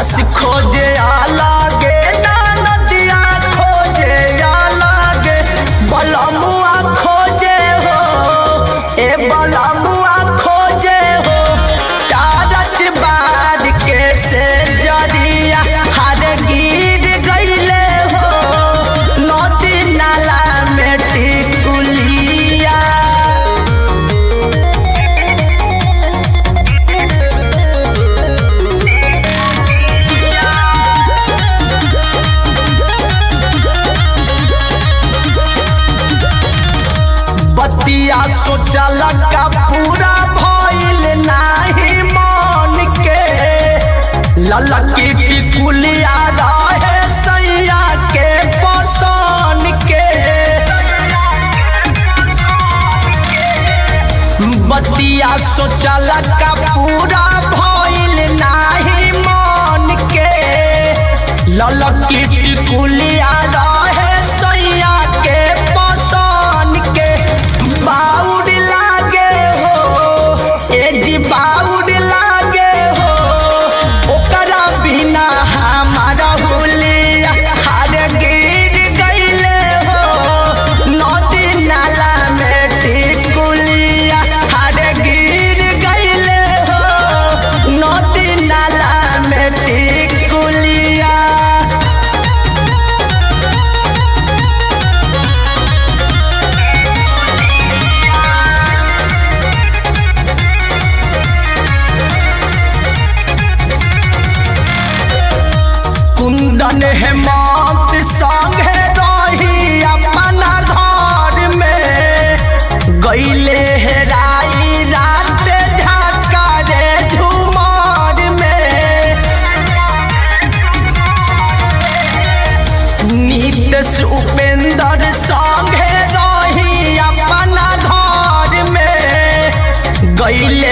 सास खोजे आलागे ना नदिया खोजे आलागे बलमुआ खोजे हो ए बलमुआ खोजे हो टारच बार के से जरिया हर गिर गईले हो नदी नाला में टिकुलिया बतिया सोचल का पूरा भइल नाही मन के ललकी टिकुलिया रहे सैया के पसन के बतिया सोचल का पूरा भइल नाही मन के ललकी टिकुलिया रहे सैया के पसन के बाउड लागे हो ए जी बाउड लागे हो ओकरा बिना हमारा हुलिया हर गिर गईले हो नदी नाला में टिकुलिया हर गिर गईले हो नदी नाला में टिकुलिया कुंदन हेमंत संगे रही अपना घर में गईले हेराई रात झाका रे झुमर में नीतस उपेंद्र संगे रही अपना घर में गईले